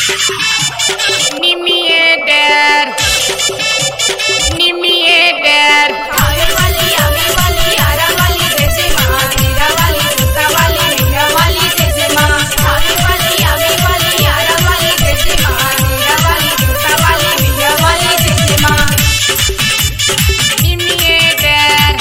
निमिए डेर निमिए डेर आवे वाली आवे वाली आरा वाली जैसे माँ मीरा वाली सीता वाली मीरा वाली जैसे माँ आवे वाली आवे वाली आरा वाली जैसे माँ मीरा वाली सीता वाली मीरा वाली जैसे माँ निमिए डेर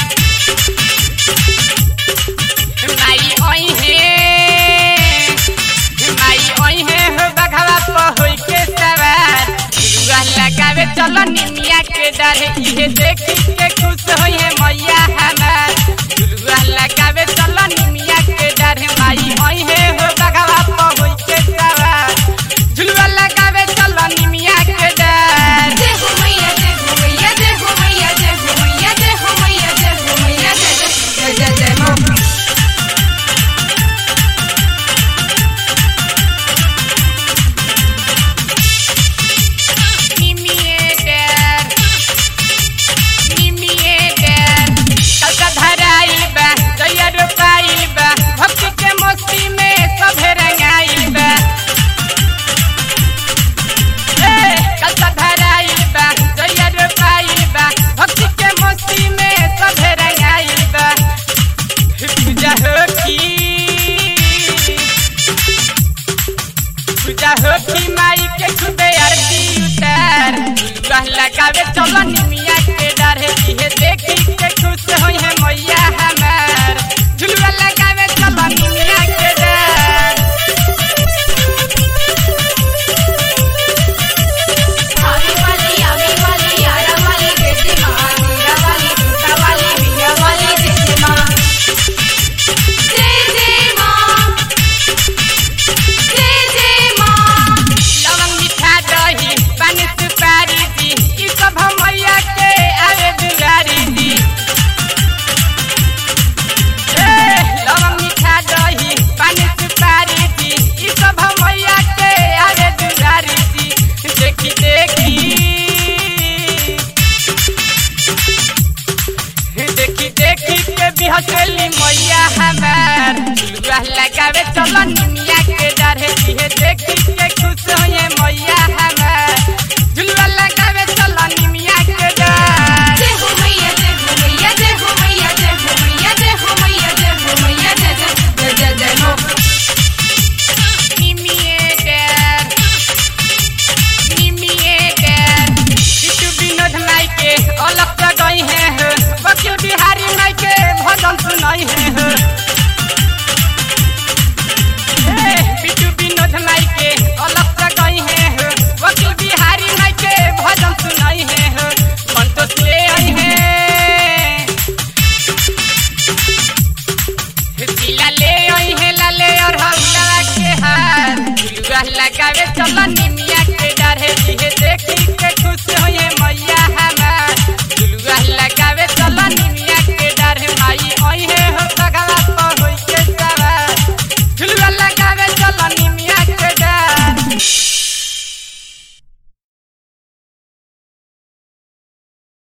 माई ओई हे माई ओई हे हो बघवा पहुई के सवार रुआ लगावे चलो निमिया के डरे इहे देखी के खुश होई है मैया हमार रुआ लगावे चलो निमिया के डरे माई ओई हे हो बघवा पहुई के सवार झुलवा लगावे चलो निमिया के डर जय हो मैया जय हो मैया जय हो मैया जय हो मैया जय हो मैया जय हो मैया जय जय जय जय माँ निमिए डेर निमिए डेर कलका धराइल बा जइया रोपाइल बा भक्ति के मस्ती में सभे रंगाइल बा ए कलका धराइल बा जइया रोपाइल बा भक्ति के मस्ती में सभे रंगाइल बा पूजा हो की पूजा हो की माई के खुदे आरती उतार झुलुआ लगावे चलो निमिया के डरे इहे देखी के खुश होई है मैया हमार झुलुआ लगावे चलो निमिया के डर आवे वाली आवे वाली आरा वाली जैसे माँ मीरा वाली सीता वाली मीरा वाली जैसे माँ जय जय माँ जय जय माँ लवंग मीठा दही पानी सुपारी दी ई सब हम मैया के आवे दुलारी दी ए लवंग मीठा दही पानी सुपारी दी ई सब हम मैया के आवे दुलारी दी देखी देखी देखी देखी के बिहसली मैया हमार झुलुआ लगावे चलो निमिया के डरे इहे देखी के खुश होए मैया हमार झुलुआ लगावे चलो निमिया के डर जय हो मैया जय हो मैया जय हो मैया जय हो मैया जय हो मैया जय हो मैया जय जय जय जय जय माँ निमिए डर निमिए डर बिटू विनोद माई के अलग जगई है हो वकील बिहारी माई के भजन सुनाई है हो ए, बिटू विनोद माई के अलग जगई है हो वकील बिहारी माई के भजन सुनाई है हो संतोष ले आई है तिला ले आई है लाले और हौला के हार झुलुआ लगावे चलो निमिया के डरे इहे देखी के खुश होए मैया